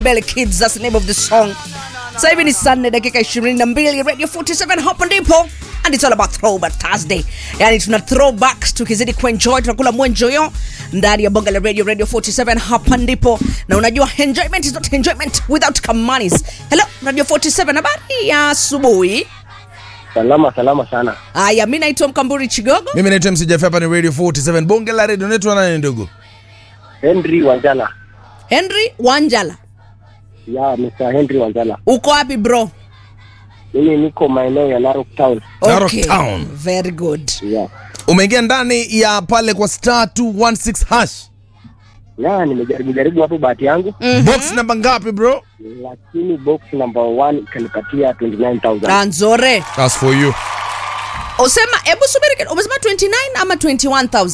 Belly Kids, that's the name of the song. Sasa hivi ni saa nne dakika 22 Radio 47 hapo ndipo and it's all about throwback Thursday. Yani tuna throwbacks tukizidi kuenjoy tunakula mwenjoyo ndani ya bonga la radio Radio 47 hapa ndipo na unajua enjoyment is not enjoyment without kamanis. Hello Radio 47 habari ya asubuhi. Salama salama sana. Aya, mimi naitwa Mkamburi Chigogo. mimi naitwa MC Jeff, hapa ni radio 47 bonge la radio naitwa nani ndugu Henry Wanjala. Henry Wanjala. Ya Mr. Henry Wanjala. Uko wapi bro? Mimi niko maeneo ya Narok Town. Narok Town. Very good. Ya. umeingia ndani ya pale kwa star 216 hash Ya nimejaribu jaribu hapo bahati yangu box namba ngapi bro lakini box number 1 ikanipatia 29000. Ah, nzore. That's for you Usema hebu subiri kidogo. Umesema 29 ama 21000?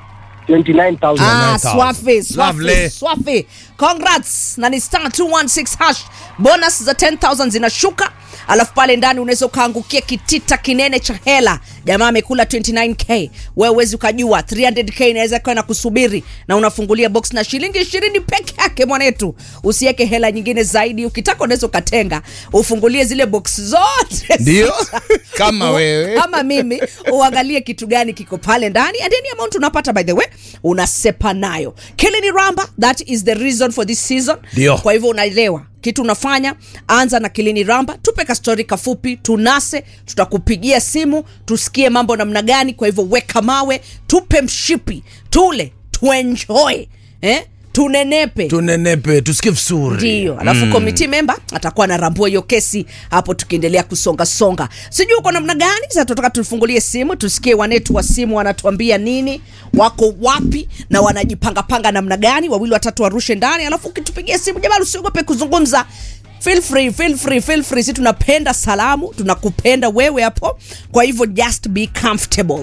29000. Ah, 29,000. swafi, swafi, Lovely. swafi. Congrats. Na ni star 216 hash. Bonus za 10000 zinashuka. Alafu pale ndani unaweza ukaangukia kitita kinene cha hela. Jamaa amekula 29k. Wewe huwezi ukajua 300k inaweza kuwa na kusubiri na unafungulia box na shilingi 20 peke yake mwanetu. Usiweke hela nyingine zaidi. Ukitaka unaweza ukatenga. Ufungulie zile box zote. ndio kama wewe kama mimi uangalie kitu gani kiko pale ndani and any amount unapata by the way unasepa nayo kilini ramba that is the reason for this season Ndio. kwa hivyo unaelewa kitu unafanya anza na kilini ramba tupe kastori kafupi tunase tutakupigia simu tusikie mambo namna gani kwa hivyo weka mawe tupe mshipi tule tuenjoy eh? tunenepe tunenepe tusikie vizuri ndio alafu mm. committee member atakuwa anarambua hiyo kesi hapo tukiendelea kusonga songa sijui uko namna gani sasa tunataka tufungulie simu tusikie wanetu wa simu wanatuambia nini wako wapi na wanajipangapanga namna gani wawili watatu warushe ndani alafu ukitupigia simu jamani usiogope kuzungumza feel free feel free feel free si tunapenda salamu tunakupenda wewe hapo kwa hivyo just be comfortable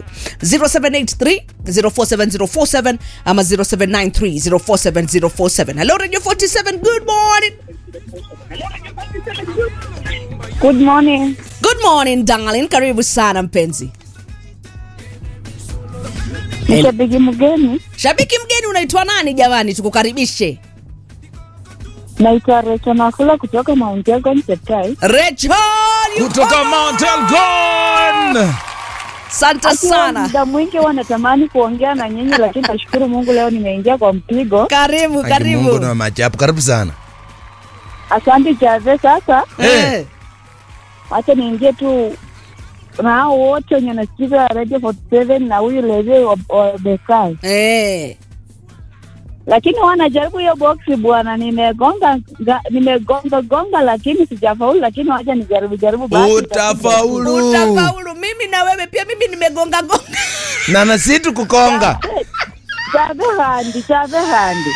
0783 047047 ama 0793 047047 hello radio 47 good morning Good morning. good morning darling karibu sana mpenzi Ni shabiki mgeni, shabiki mgeni unaitwa nani jamani tukukaribishe naitwa Recho Nakula kutoka Mount Elgon Cheptai. rachel you kutoka come Mount Elgon asante Akiwa sana muda mwingi huwa natamani kuongea na nyinyi, lakini nashukuru Mungu leo nimeingia kwa mpigo. karibu Aki Mungu karibu na machapu karibu sana Asante Chave. Sasa Eh, wacha niingie tu na hao wote wenye nasikiza Radio 47 na huyu Leve wa, wa Bekai, eh. lakini wanajaribu hiyo boksi bwana. Nimegonga ga- nimegonga gonga, lakini sijafaulu, lakini wacha nijaribu jaribu basi. utafaulu utafaulu mimi na wewe pia mimi nimegonga gonga na nasi tukukonga Chave handi, chave handi.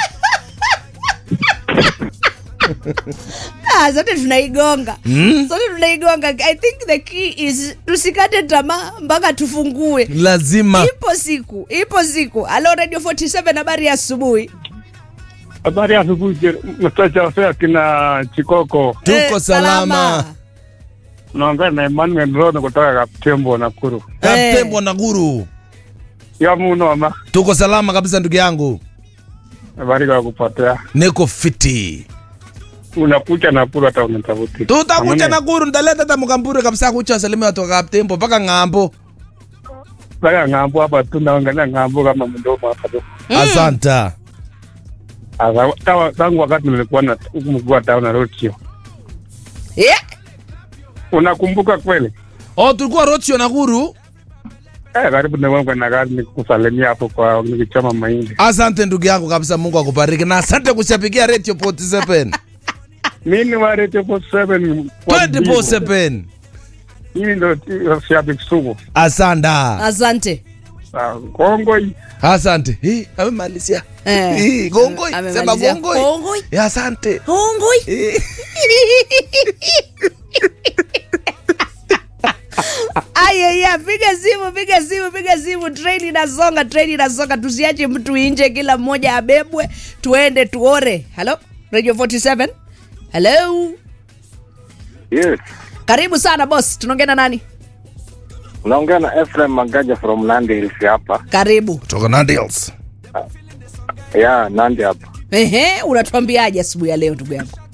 Ah, zote tunaigonga Mm. zote tunaigonga i think the key is tusikate tamaa mpaka tufungue lazima ipo siku ipo siku halo radio 47 habari ya asubuhi Habari ya asubuhi, mtacha fea kina Chikoko. tuko Eh, salama Naongea na Emmanuel Rono kutoka Kaptembo, Nakuru. kaptembwa na guru Ya muno ama tuko salama kabisa ndugu yangu habari kwa kupotea. niko fiti Unakucha Nakuru hata unatafuti. tutakucha na guru ndaleta hata mkamburi kabisa kucha salimia watu wa kaptembo mpaka ng'ambo Sasa ng'ambo hapa tu naangalia ng'ambo kama mdomo hapa tu. asanta Asa tawa tangu wakati nilikuwa na huku mkuu town na Rotio. yeah. Unakumbuka kweli? oh tulikuwa rochio na guru Eh, karibu na wangu na gari nikusalimia hapo kwa nikichoma mahindi. asante ndugu yangu kabisa mungu akubariki na asante kushapikia radio 47 Mimi wa Radio 47 kwa Bibo. 24/7 Mimi ndo shabiki sugu. asanda asante Ah, Kongoi. asante Hii, amemalizia Eh. Hii, gongoi Amemalizia. sema gongoi Gongoi. Eh, asante hongoi Hii. ayaya piga simu piga simu piga simu treni inasonga treni inasonga tusiache mtu nje kila mmoja abebwe tuende tuore halo radio 47 halo Yes. karibu sana boss tunaongea na nani Unaongea na Ephraim Magaja from Nandi Hills hapa. karibu kutoka Nandils Ya Nandi hapa. ehe unatuambiaje asubuhi ya leo ndugu yangu